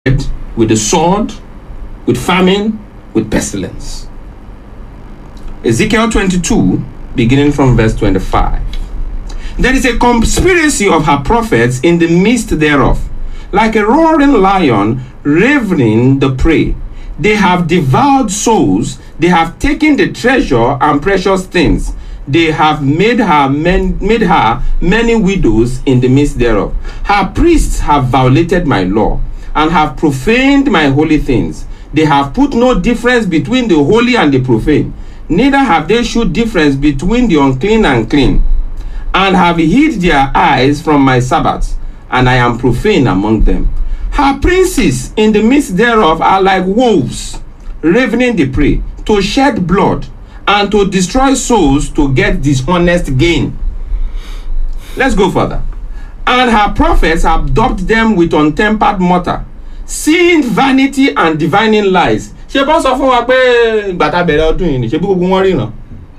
with the sword, with famine, with pestilence. Ezekiel 22, beginning from verse 25. There is a conspiracy of her prophets in the midst thereof, like a roaring lion ravening the prey. They have devoured souls, they have taken the treasure and precious things. They have made her men, made her many widows in the midst thereof. Her priests have violated my law and have profaned my holy things. They have put no difference between the holy and the profane, neither have they shewed difference between the unclean and clean, and have hid their eyes from my Sabbaths, and I am profane among them. Her princes in the midst thereof are like wolves, ravening the prey, to shed blood, and to destroy souls to get dishonest gain. Let's go further. And her prophets have daubed them with untempered mortar, seeing vanity and divining lies. ṣé bọ́ sọ fún wa pé ìgbà tá a bẹ̀rẹ̀ ọdún yìí ni ṣé bí gbogbo wọn ríran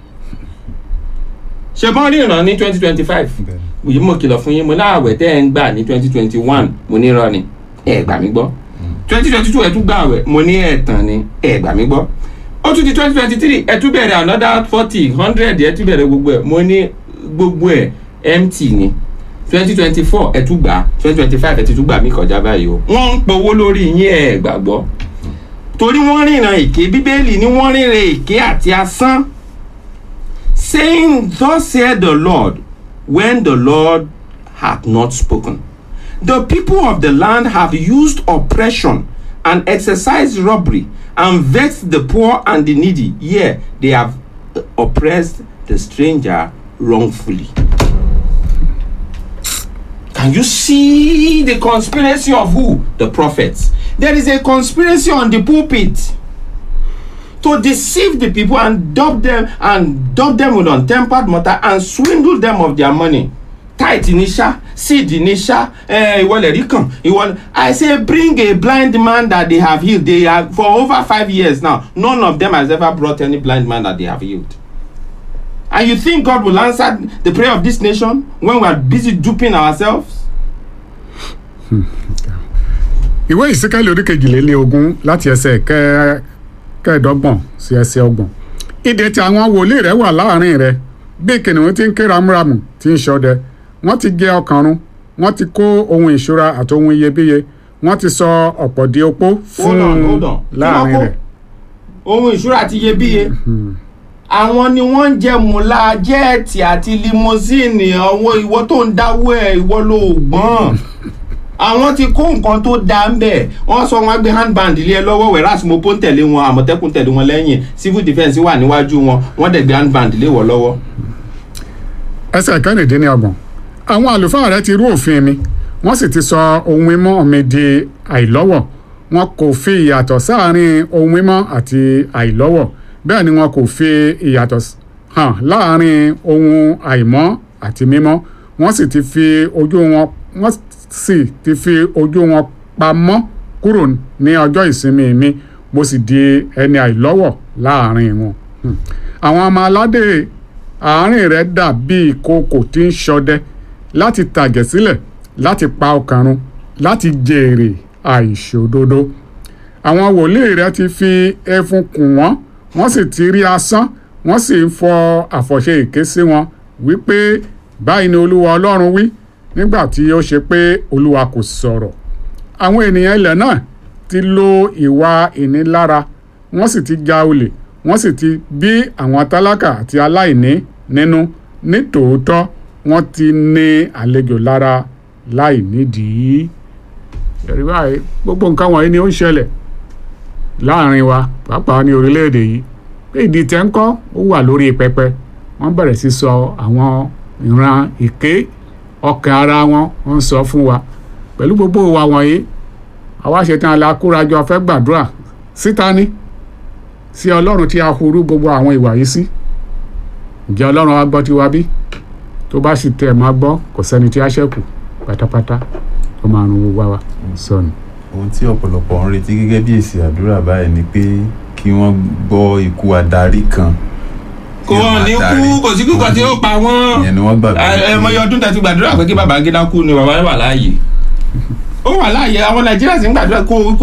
ṣé bọ́n ríran ní twenty twenty five yìí mo kìlọ̀ fún yín mo láàwẹ̀ tẹ́ ẹ̀ ń gbà ní twenty twenty one mo ní irọ́ ni ẹ̀ gbà mí gbọ́ twenty twenty two ẹ̀ tún gbà àwẹ̀ mo ní ẹ̀ tàn ni ẹ̀ gbà mí gbọ́ ó tún di twenty twenty three ẹ̀ tún bẹ̀rẹ̀ another forty hundred ẹ̀ tún bẹ̀rẹ̀ gbogbo ẹ̀ mo ní gbogbo ẹ̀ empty ni twenty twenty four ẹ̀ tún gbà twenty twenty five ẹ̀ ti tún gbà mí kọjá báyìí o wọ́n ń powó lórí yín ẹ̀ gbàgbọ́ torí wọ́n ríran èké bíbélì ni wọ́n ríran èké àti asán saying thus said the lord when the lord hath not spoken the people of the land have used oppression and exercised robbery and vexed the poor and the needy yea they have oppressed the stranger wrongfully can you see the conspiracy of who the prophets there is a conspiracy on the pulpit to deceive the people and dub them and dub them with untempered mortar and swindle them of their money tithe ní ṣá seed ní ṣá ìwọlẹ̀ rí kàn ìwọlẹ̀ i say bring a blind man that they have healed they have for over five years now none of them has ever brought any blind man that they have healed and you think god will answer the prayer of this nation when we are busy duping ourselves. ìwé ìsíkẹ́lì orí kejìléní ogún láti ẹsẹ̀ kẹ́ kẹ́ẹ̀dọ́gbọ̀n sí ẹsẹ̀ ọgbọ̀n ìdè tí àwọn wòlíì rẹ̀ wà láàrin rẹ̀ bí kìnìún ti ń ké ramúramù tí ń ṣọdẹ wọ́n ti gé ọkàn run wọ́n ti kó ohun ìṣúra àti ohun iyebíye wọ́n ti sọ ọ̀pọ̀ di opó fún hold on hold on láàrin rẹ̀ ohun ìṣúra àti iyebíye àwọn ni wọ́n ń jẹ mùlá jẹ́ẹ̀tì àti limousine àwọn ìwọ tó ń dáwọ́ ẹ̀ ìwọ ló gbọ́n àwọn ti kó nǹkan tó da ń bẹ̀ wọ́n sọ wọn gbé handband lé ẹ lọ́wọ́ whereas mopo ń tẹ̀lé wọn àmọ̀tẹ́kùn tẹ̀lé wọn lẹ́yìn civil defence wà níwájú wọn wọ́n dẹ̀ gbé handband lé wọ́n lọ́wọ́. ẹsẹ̀ kẹ́rìndínlọ́gbọ̀n àwọn àlùfáà rẹ̀ ti rú òfin mi wọ́n sì ti sọ ohun mímọ́ mi di àìlọ́wọ̀ wọn kò fi ìyàtọ̀ sáàárín ohun mímọ́ àti àìlọ́wọ̀ bẹ́ẹ̀ ni wọn kò fi ìyàtọ̀ hàn láàárín ohun àìmọ́ àti mímọ́ wọ́n sì ti fi ojú wọn wọ́n sì ti fi ojú wọn pamọ́ kúrò ní ọjọ́ ìsinmi mi mo sì di ẹni àìlọ́wọ̀ láàárín wọn. Hmm. àwọn ọmọ aládé àárín rẹ̀ dàbí ìkookò tí ń ṣọdẹ láti tàjẹ̀ sílẹ̀ láti pa ọkàn run láti jèrè àìṣòdodo. àwọn wòlíì rẹ̀ ti fi ẹfun kùn wọ́n wọ́n sì ti rí asán wọ́n sì ń fọ àfọ̀ṣẹ èké sí wọn wípé báyìí ni olúwa ọlọ́run wí nígbà tí ó ṣe pé olúwa kò sọ̀rọ̀ àwọn ènìyàn ilẹ̀ náà ti lo ìwà ìnilára wọ́n sì ti ja olè wọ́n sì ti bí àwọn tálákà àti aláìní nínú nítòótọ́ wọ́n ti ní àlejò lára láì nídìí. ẹ̀rí báyìí gbogbo nǹkan wọ̀nyí ni ó ń ṣẹlẹ̀ láàrin wa pàápàá ní orílẹ̀-èdè yìí pé ìdí tẹ́ ń kọ́ ó wà lórí pẹpẹ wọ́n bẹ̀rẹ̀ sí sọ àwọn ìran ìké ọkàn ara wọn wọ́n ń sọ fún wa pẹ̀lú gbogbo wa wọ̀nyí àwa ṣetán alákúrajọ fẹ́ gbàdúrà síta ní sí ọlọ́run tí a hurú gbogbo àwọn ìwà yìí sí ǹjẹ́ ọlọ́run wa gbọ́ tiwa bí tó bá sì tẹ̀ máa gbọ́ kò sẹ́ni tí a ṣẹ́kù pátápátá ó máa rún gbogbo wa sọnù. ohun tí ọ̀pọ̀lọpọ̀ ń retí gẹ́gẹ́ bí èsì àdúrà báyìí ni pé kí wọ́n gbọ́ ikú adarí kan kò ní kú kò sí kíkọ tí ó pa wọ́n ìyẹn ni wọ́n gbàgbọ́ ẹ ẹ mọ iye ọdún tẹ́ ti gbàdúrà pé kí Babangida kú ni bàbá wà láàyè ó wà láàyè àwọn nàìjíríà sì ń gbàdúrà kó